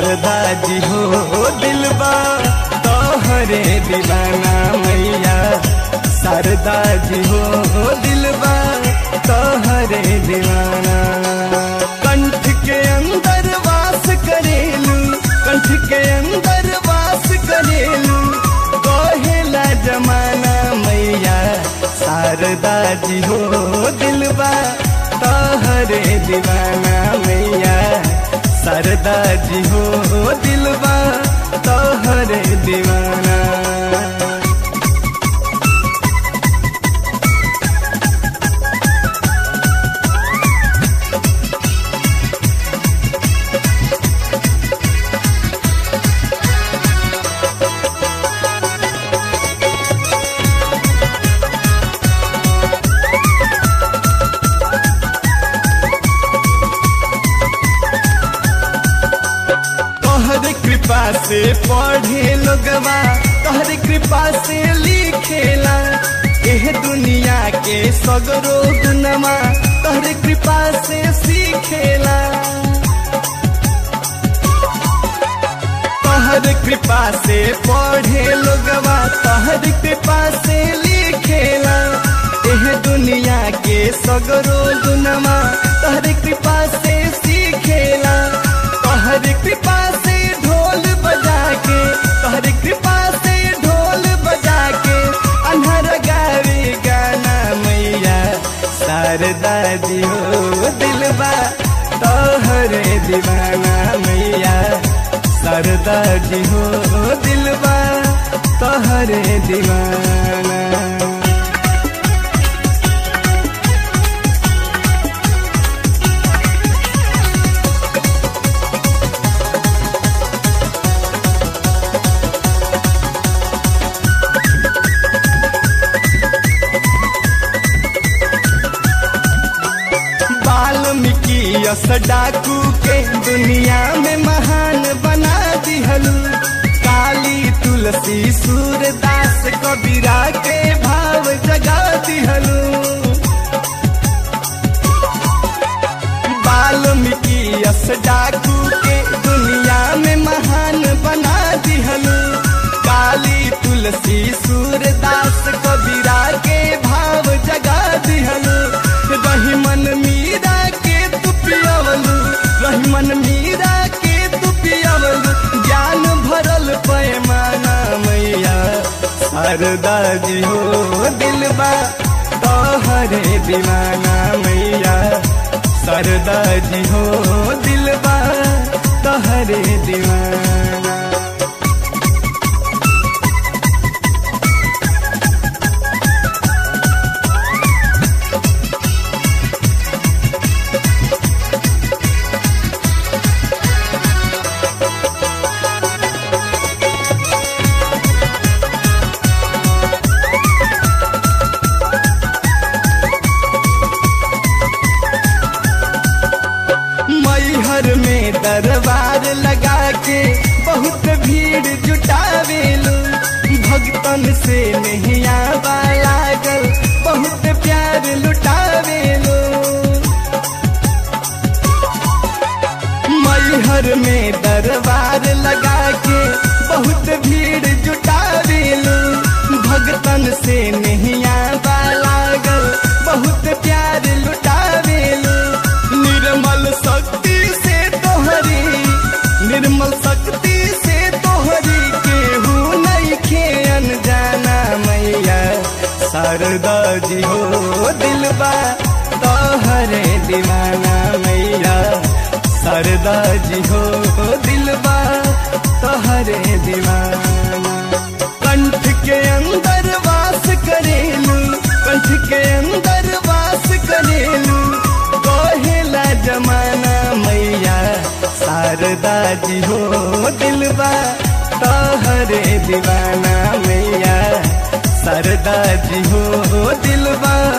शारदा जी हो दिलबा तोहरे दीवाना मैया शारदा जी हो दिलबा तोहरे दीवाना कंठ के अंदर वास करेलू कंठ के अंदर वास करेलू कहेला जमाना मैया शारदा जी हो दिलबा तोहरे दीवाना मैया शारदा जी हो दिलबा तोहरे दीवाना तोहर कृपा से पढ़े लोगवा तोहर कृपा से लिखेला एह दुनिया के सगरो गुनमा तोहर कृपा से सीखेला तोहर कृपा से पढ़े लोगवा तोहर कृपा से लिखेला एह दुनिया के सगरो गुनमा तोहर कृपा से सीखेला तोहर कृपा से ढोल बजा के तोहर कृपा से ढोल बजा के अनहर गावे गाना मैया शारदा जी हो दिलबा तोहरे दीवाना मैया शारदा जी हो दिलबा तोहरे दीवाना वाल्मीकि यस डाकू के दुनिया में महान बना दिहलू काली तुलसी सूरदास कबीरा के भाव जगा दिहलू वाल्मीकि यस डाकू के दुनिया में महान बना दिहलू काली तुलसी सूरदास कबीरा के भाव जगा दिहलू रही मन मीरा के तू पियवलू रही मन मीरा के तू पियवलू ज्ञान भरल पैमाना मैया शारदा जी हो दिलबा तोहरे दीवाना मैया शारदा जी हो दिलबा तोहरे दीवाना मैहर में दरबार लगा के बहुत भीड़ जुटावेलू भक्तन से नहीं आवा लागल बहुत प्यार लुटावेलू मैहर में दरबार लगा के बहुत भीड़ जुटावेलू भक्तन से नहीं आवा लागल बहुत प्यार लुटावेलू निर्मल शक्ति से तोहरी निर्मल शक्ति से तोहरी केहू नहीं खेन जाना मैया शारदा जी हो दिलबा तोहरे दीवाना मैया शारदा जी हो दिलबा तोहरे दीवाना कंठ के अंदर वास करेलू कंठ के अंदर वास करेलू कहेला जमाना मैया शारदा जी हो दिलबा तोहरे दीवाना मैया शारदा जी हो दिलबा